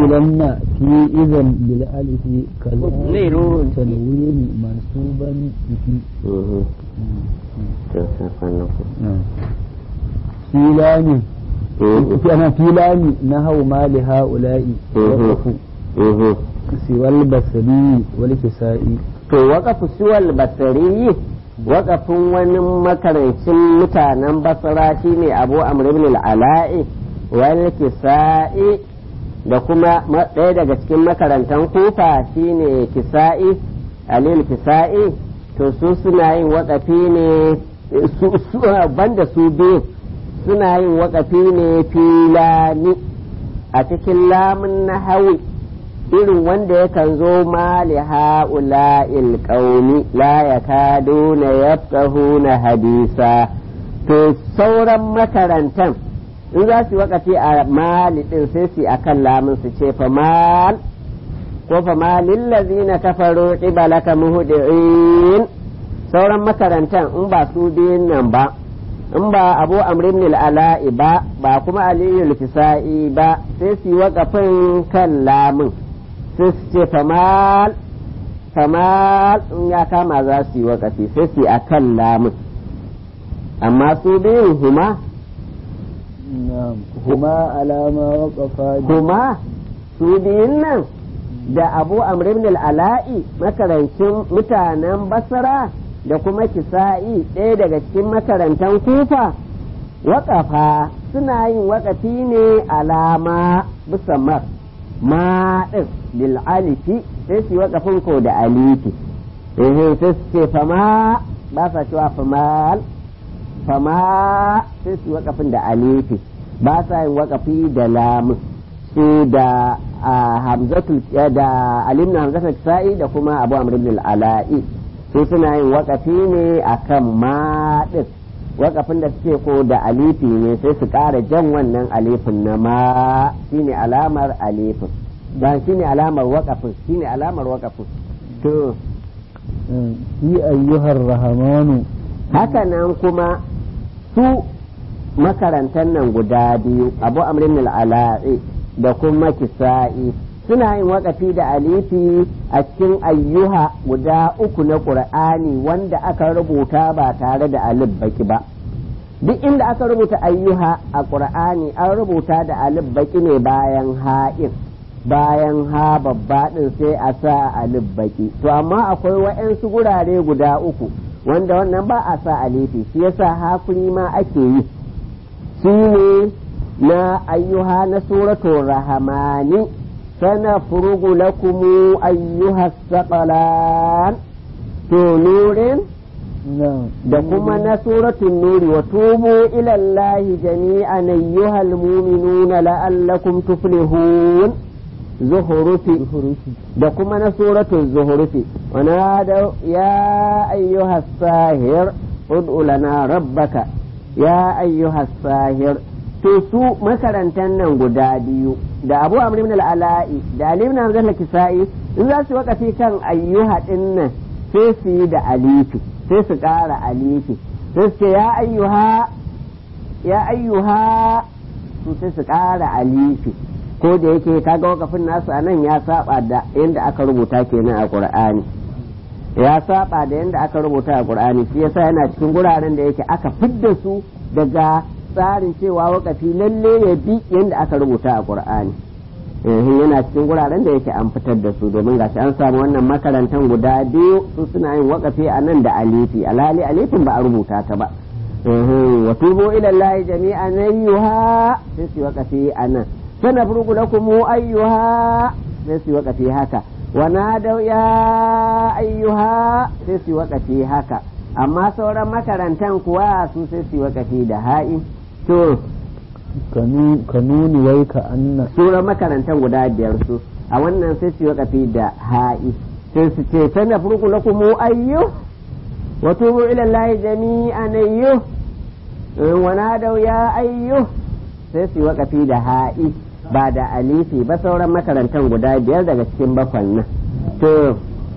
قولن في إذا بالألف ليرو. كلام تنوين منصوبا به Mhm. To, sai kwanan ku. فيلان Mhm. أنا فيلان نهوا ما لهؤلاء Mhm. وقفوا Mhm. سوى البصري والكسائي to waƙafu siwal basari waƙafin wani makarancin mutanen basara shine abu amr ibn al-ala'i wal kisa'i da kuma ma- ɗaya daga cikin makarantan kufa shine kisa'i alil kisa'i to su suna yin waƙafi ne su, su banda su biyu suna yin waƙafi ne filani a cikin lamun na hawi irin wanda yakan zo ma li ha'ula'il qaumi la yakaduna yafqahuna hadisa to sauran makarantan in za su wakati a mali din sai su akan lamun su ce fa mal ko fa malil ladzina kafaru qibalaka muhdi'in sauran makarantan in ba su biyun nan ba in ba abu amr ibn al-ala'i ba ba kuma aliyu al-fisa'i ba sai su yi wakafin kan lamun sai su ce famal famal in ya kama za su yi wakafi sai su yi a kan lamun amma su biyun huma نعم هما على ما وقفا huma su biyun nan da abu amr ibn al-ala'i makarancin mutanen basra da kuma kisa'i ɗaya daga cikin makarantan kufa waƙafa suna yin waƙafi ne alama bisa mar ma ɗin bil alifi sai su yi waƙafin ko da alifi eh sai su ce fama ba sa cewa famal fama sai su yi waƙafin da alifi ba sa yin waƙafi da lamun su da a hamzatul da alimna hamzatul sa'i da kuma abu amr ibn al-ala'i su suna yin wakafi ne akan ma din wakafin da suke ko da alifi ne sai su ƙara jan wannan alifin na ma shine alamar alifin ba shine alamar wakafin shine alamar wakafin to في أيها الرحمن haka nan kuma su makarantar nan guda biyu abu amrin al-ala'i da kuma kisa'i suna yin wakafi da alifi a cikin ayyuha guda uku na ƙur'ani wanda aka rubuta ba tare da alif baki ba duk inda aka rubuta ayyuha a ƙur'ani an rubuta da alif baki ne bayan ha'in bayan ha babba ɗin sai a sa alif baki to amma akwai wa'yansu gurare guda uku wanda wannan ba a sa alifi shi yasa hakuri ma ake yi shi ne na ayyuha na suratul rahamani سنفرغ لكم أيها الثقلان to nurin نعم da kuma na suratun nuri wa tubu ila Allah jami'an ayyuhal mu'minuna la'allakum tuflihun zuhurufi da kuma na suratun zuhurufi wa nada ya ayyuhas sahir ud'u lana rabbaka ya ayyuhas sahir to su makarantar nan guda biyu da abu amr ibn al-ala'i da ali ibn hamzah al-kisai in za su wakafi kan ayyuha din nan sai su yi da alifi sai su ƙara alifi sai su ce ya ayyuha ya ayyuha su sai su ƙara alifi ko da yake kaga wakafin nasu a nan ya saba da yadda aka rubuta kenan a qur'ani ya saba da yadda aka rubuta a qur'ani shi yasa yana cikin guraren da yake aka fidda su daga tsarin cewa wakafi lalle ya bi yadda aka rubuta a qur'ani eh yana cikin guraren da yake an fitar da su domin gashi an samu wannan makarantan guda biyu su suna yin wakafi a nan da alifi alhali alifin ba a rubuta ta ba wa tubu ila allahi jami'an ayyuha sai su wakafi a nan sanafrugu lakum ayyuha sai su wakafi haka wa nadaw ya ayyuha sai su wakafi haka amma sauran makarantan kuwa su sai su wakafi da ha'i to ka nuni wai ka anna sauran makarantan guda biyar su a wannan sai su wakafi da ha'i sai su ce sanafrugu lakum ayyu wa tubu ila allahi jami'an ayyu wa nadaw ya ayyu sai su wakafi da ha'i ba da alifi ba sauran makarantan guda biyar daga cikin bakwan nan to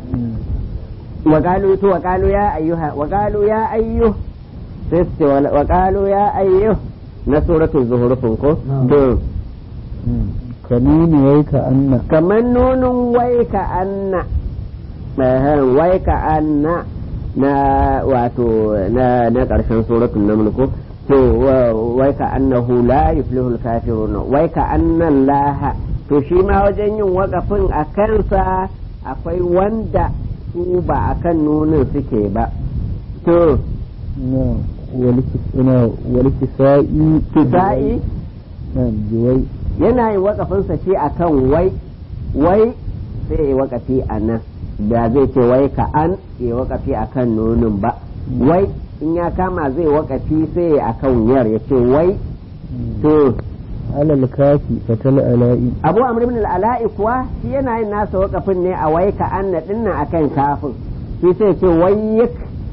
وقالوا تو وقالوا يا أيها وقالوا يا أيها سيست وقالوا يا أيها نسورة الزهر فنكو تو ka nuni wai ka anna kamar nunin wai ka anna Ehem, wai ka anna na wato na na karshen suratul naml ko to wa- wai ka annahu la yuflihul kafirun wai ka anna Allah to shi ma wajen yin wakafin a kansa akwai wanda su ba akan nunin suke ba to na wal kisa'i kisa'i na jiwai yana yin wakafinsa shi akan wai wai sai ya wakafi a nan da zai ce wai ka an ya wakafi a kan nonin ba wai in ya kama zai wakafi sai ya akan yar ya ce wai to alal kafi fatal ala'i abu amr ibn al-ala'i kuwa shi yana yin nasa wakafin ne a wai ka an na dinnan akan kafin shi sai ce wayyik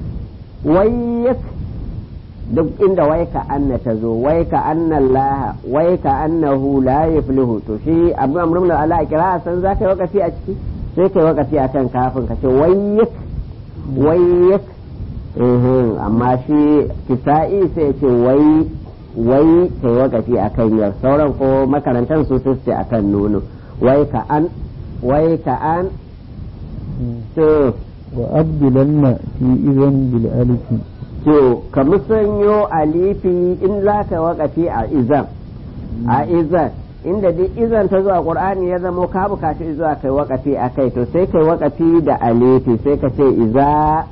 wayyik duk inda wai ka anna ta zo wai ka anna Allah wai ka annahu la yuflihu to shi abu amr ibn al-ala'i kira san za ka yi wakafi a ciki sai kai wakafi akan kafin ka ce wayyik wayyik Mhm, amma shi kisa'i sai ce wai wai kai wakafi a kan yar sauran ko makarantar su su ce a kan nono wai ka an wai ka an to wa abdulanna fi izan bil alifi to ka musanyo alifi in za ka wakafi a izan a izan inda duk izan ta zuwa qur'ani ya zamo ka bukaci zuwa kai wakafi a kai to sai kai wakafi da alifi sai ka ce iza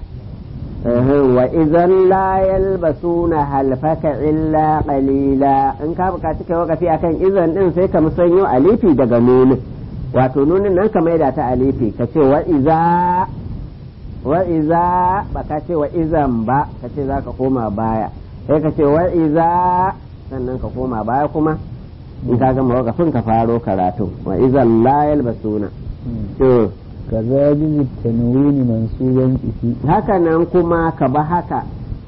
wa idan la yalbasuna halfaka illa qalila in ka bukaci kai wakafi akan izan din sai ka musanyo alifi daga nunin wato nunin nan ka maida ta alifi ka ce wa iza wa iza ba ka ce wa izan ba ka ce za ka koma baya sai ka ce wa iza sannan ka koma baya kuma in ka gama wakafin ka faro karatu wa izan la yalbasuna to kaza jizi tanwini mansuban ifi haka nan kuma ka ba haka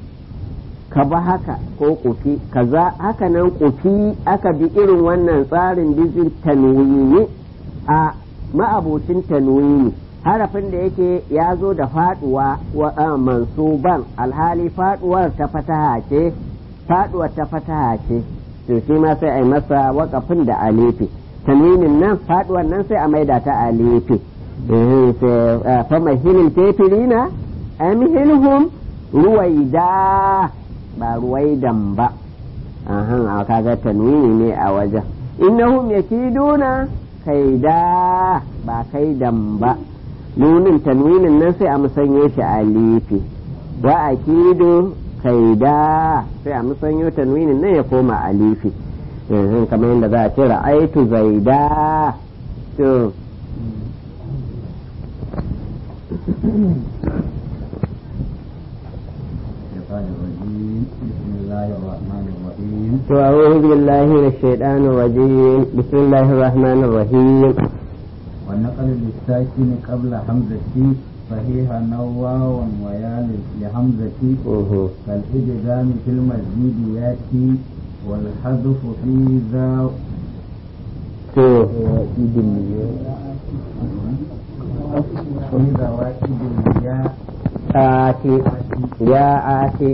ka ba haka ko kufi kaza haka nan kufi aka bi irin wannan tsarin bizin tanwini a ma'abocin tanwini harafin da yake ya zo da faduwa wa a, mansuban alhali faduwar ta fataha ce faduwar ta fataha ce to shi ma sai a yi masa wakafin da alifi tanwinin nan faduwar nan sai a maida ta alifi فمهل الكافرين أمهلهم رويدا ba ruwaidan ba ahan a kaga tanwini ne a wajen innahum yakiduna kaida ba kaidan ba nunin tanwinin nan sai a musanye shi a lifi wa akidu kaida sai a musanyo tanwinin nan ya koma a lifi kamar yadda za a ce ra'aitu zaida to الشيطان الرجيم بسم الله الرحمن الرحيم أعوذ بالله من الشيطان الرجيم بسم الله الرحمن الرحيم والنقل للساكن قبل همزة صحيح نواوا ويا لحمزة كالإدغام في المزيد ياتي والحذف في ذا idin في ذواتب الياء آتي يا آتي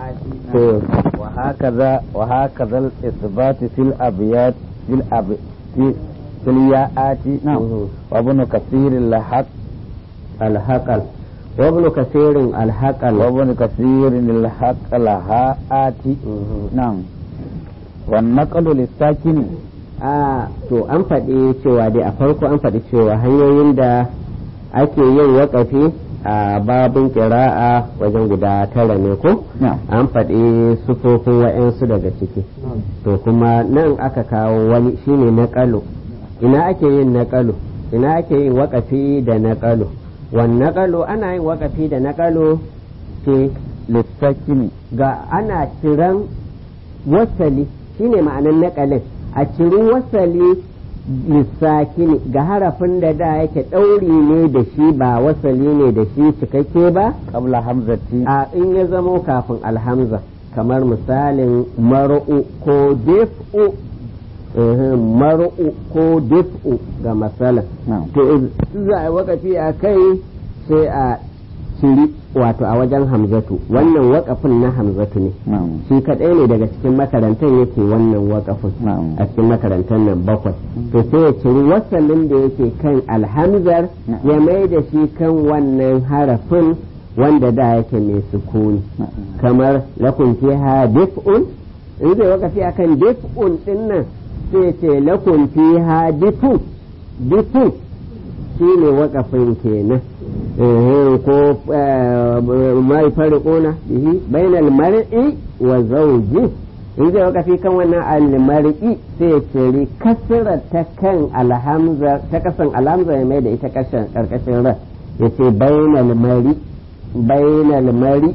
وهكذا وهكذا الإثبات في الأبيات في الأب في في الياءات نعم مه. وابن كثير الحق الهقل وابن كثير الهقل وابن كثير الحق لهاءات نعم والنقل للساكن a to an faɗi cewa dai a farko an faɗi cewa hanyoyin da ake yin waƙafi a babin ƙira'a wajen guda tara ne ko نعم an faɗi sufofin wa'yansu daga ciki to kuma nan aka kawo wani shine naƙalu ina ake yin naƙalu ina ake yin waƙafi da naƙalu wan naƙalu ana yin waƙafi da naƙalu ke للساكن ga ana ciran wasali shine ma'anan naƙalin a ciri wasali lissakini ga harafin da da yake ɗauri ne da shi ba wasali ne da shi cikakke ba قبل همزة a in ya zamo kafin alhamza kamar misalin mar'u ko dif'u eh, mar'u ko dif'u ga masala نعم to za a yi wakafi a kai sai a ciri wato a wajen hamzatu wannan wakafin na hamzatu ne na'am shi kadai ne daga cikin makarantar yake wannan wakafin na'am a cikin makarantar nan bakwai to sai ya ciri wasalin da yake kan alhamzar Na'am. ya mai da shi kan wannan harafin wanda da yake mai sukuni na'am kamar lakun fiha dif'un in zai wakafi akan dif'un din nan sai ce lakun fiha difu difu shi ne wakafin kenan Eh, ko eh, mai farquna bihi bainal mar'i wa zawji in zai wakafi kan wannan al-mar'i sai ya ceri kasra ta kan alhamza ta kasan alhamza ya mai da ita kashin karkashin ra yace bainal mar'i bainal mari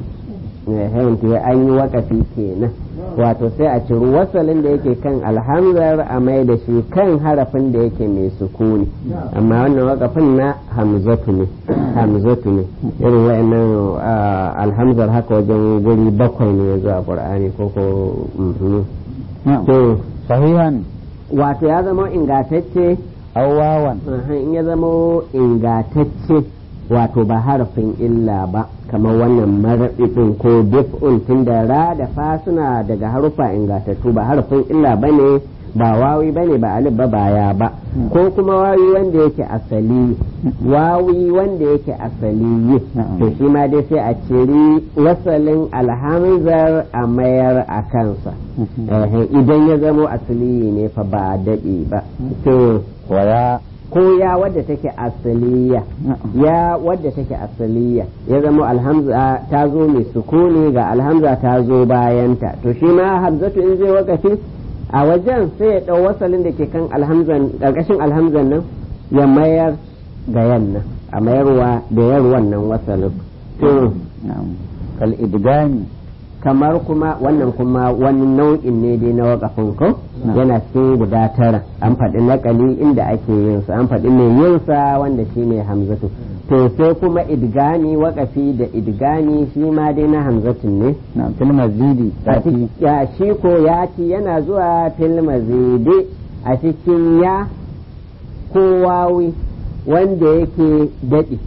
ya an yi wakafi kenan wato sai a ciri wasalin da yake kan alhamzar a mai da shi kan harafin da yake mai sukuni amma wannan wakafin na hamzatu ne hamzatu ne irin wa'annan ah, alhamzar haka wajen guri bakwai ne yanzu a qur'ani ko ko mhm. na'am to sahihan wato ya zama ingatacce aw wawan Aha, in ya zama ingatacce wato ba harafin illa ba kamar wannan maraɗiɗin ko dif'un tun da ra da fa suna daga harufa ingatattu ba harafin illa ba ne ba wawi ba ne ba alif ba baya ba ko kuma wawi wanda yake asali wawi wanda yake asali Na'am. to shi ma dai sai a ciri wasalin alhamzar a mayar a kansa Eh, idan ya zamo asali ne fa ba daɗi ba to waya ko ya wadda take asaliya ya wadda take asaliya ya zama alhamza ta zo mai sukuni ga alhamza ta zo bayanta to shi ma hamzatu in zai wakafi a wajen sai ya ɗau wasalin da ke kan alhamzan ƙarƙashin alhamzan nan ya mayar ga yannan a mayarwa da yar wannan wasalin to na'am kal idgami kamar kuma wannan kuma wani nau'in ne dai na wakafin ko Na. yana cikin guda tara an faɗi nakali inda ake yin sa an faɗi mai yin sa wanda shi ne hamzatu to sai kuma idgani wakafi da idgani shi ma dai na hamzatun ne na'am fil mazidi A tati cik- ya shi ko ya ci yana zuwa fil mazidi a cikin ya ko wawi wanda yake daɗi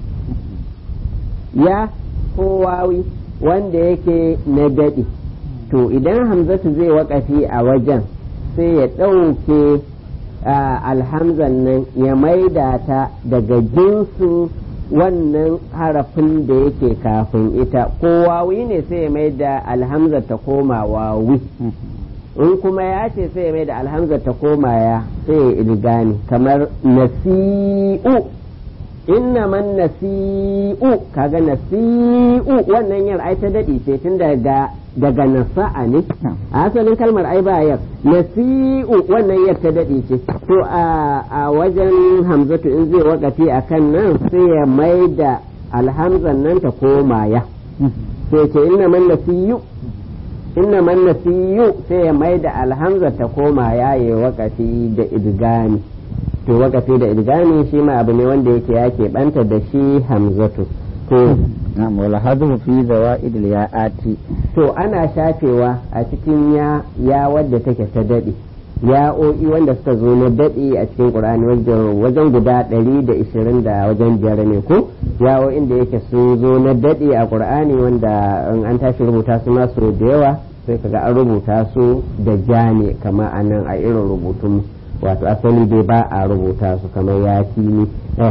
ya ko wawi wanda yake na daɗi to idan hamzatu zai waƙafi a wajen sai ya ɗauke a, alhamzan nan ya maida ta daga jinsin wannan harafin da yake kafin ita ko wawi ne sai ya maida alhamzar ta koma wawi in kuma ya ce sai ya maida alhamzar ta koma ya sai ya ilgani kamar nasi'u inna man nasi'u kaga nasi'u wannan yar ai ta dadi ce tun daga daga nasa'a ne a asalin kalmar ai ba yar nasi'u wannan yar ta dadi ce to a a wajen hamzatu in zai wakafi akan nan sai ya maida alhamzan nan ta koma ya sai ce inna man nasi'u inna man nasi'u sai ya maida alhamzar ta koma ya yi wakafi da idgani to wakafi da idgami shi ma abu ne wanda yake ya keɓanta da shi hamzatu to na'am wal hadhu fi zawaid al ya'ati to ana shafewa a cikin ya ya wadda take ta daɗe ya'o'i wanda suka zo na daɗe a cikin qur'ani wajen wajen guda ɗari da ishirin da wajen biyar ne ko ya'o'in da yake sun zo na daɗe a qur'ani wanda in an tashi rubuta su ma su da yawa sai kaga an rubuta su da ja ne kamar a nan a irin rubutun wato asali dai ba a rubuta su kamar ya ni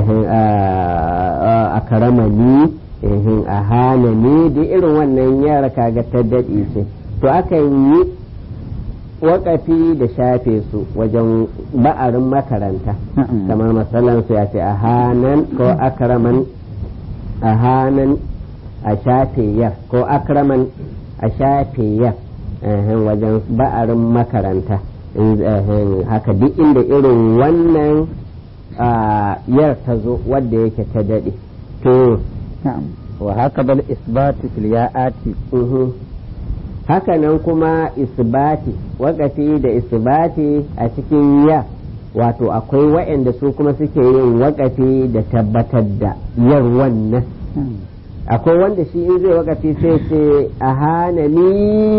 a karama ni a hana ni da irin wannan yara kaga ta daɗe ce to akan yi wakafi da shafe su wajen ba'arin makaranta kamar matsalan su ya ce a hanan ko akraman a hanan a shafe yar ko akraman a shafe yar wajen ba'arin makaranta haka duk inda irin wannan yar ta zo wadda yake ta daɗe to wa haka bal isbatu fil ya'ati haka nan kuma isbati wakafi da isbati a cikin ya wato akwai waɗanda su kuma suke yin wakafi da tabbatar da yar wannan akwai wanda shi in zai wakafi sai ce a hana ni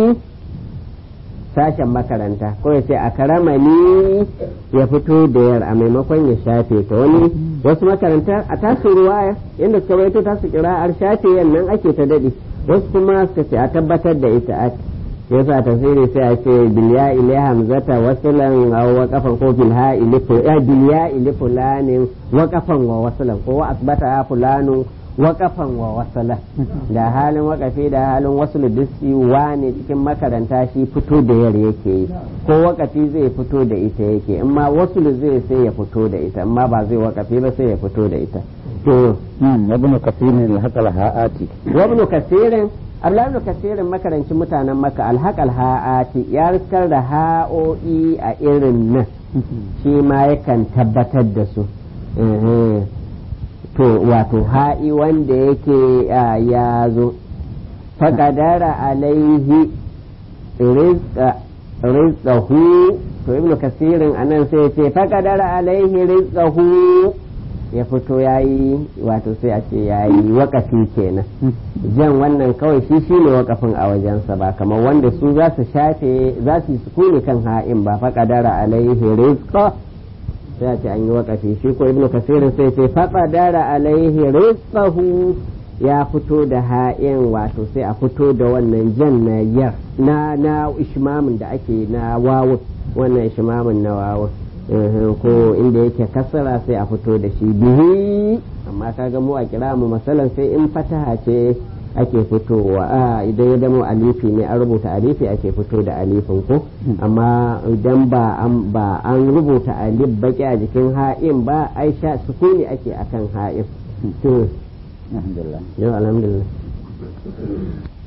sashen makaranta ko ya ce a karama ni ya fito da yar a maimakon ya shafe ta wani wasu makaranta a tasu ruwaya inda suka rawaito tasu kira'ar shafe yannan ake ta dade wasu kuma suka ce a tabbatar da ita a yasa tafsiri sai a ce bilya ile hamzata wasulan aw waqafan ko bil ha ile ya bilya ile fulanin waqafan wa wasulan ko wa asbata fulanu waqafan wa wasala da halin waqafi da halin wasul diski wane cikin makaranta shi fito da yar yake yi ko waqafi zai fito da ita yake amma wasul zai sai ya fito da ita amma ba zai waqafi ba sai ya fito da ita to نعم ابن كثير الحق الهاءات wa ibn kasirin Abdullahi ibn kasirin makarancin mutanen maka alhaqal ha'ati ya riskar da ha'o'i a irin nan shi ma yakan tabbatar da su Ehe. to wato ha'i wanda yake ah, ya zo faƙadara alaihi rizqa rizqahu to ibnu kasirin anan sai ya ce faƙadara alaihi rizqahu ya fito yayi wato sai a ce yayi wakafi kenan jan wannan kawai shi shi ne wakafin a wajensa ba kamar wanda su za su shafe za su yi sukuni kan ha'in ba faƙadara alaihi rizqa sai a ce an yi wakafi shi ko ibnu kasir sai ce faƙadara alaihi rizqahu ya fito da ha'in wato sai a fito da wannan jan na yar na na ishmamin da ake na wawu wannan ishmamin na wawu Mhm, ko inda yake kasara sai a fito da shi bihi amma kaga mu a kira mu masalan sai in fataha ce ake fitowa a idan ya damo alifi ne an rubuta alifi ake fito da alifin ko amma idan ba an ba an rubuta alif baki a jikin ha'in ba aisha sukuni ake akan ha'in to الحمد لله yau alhamdulillah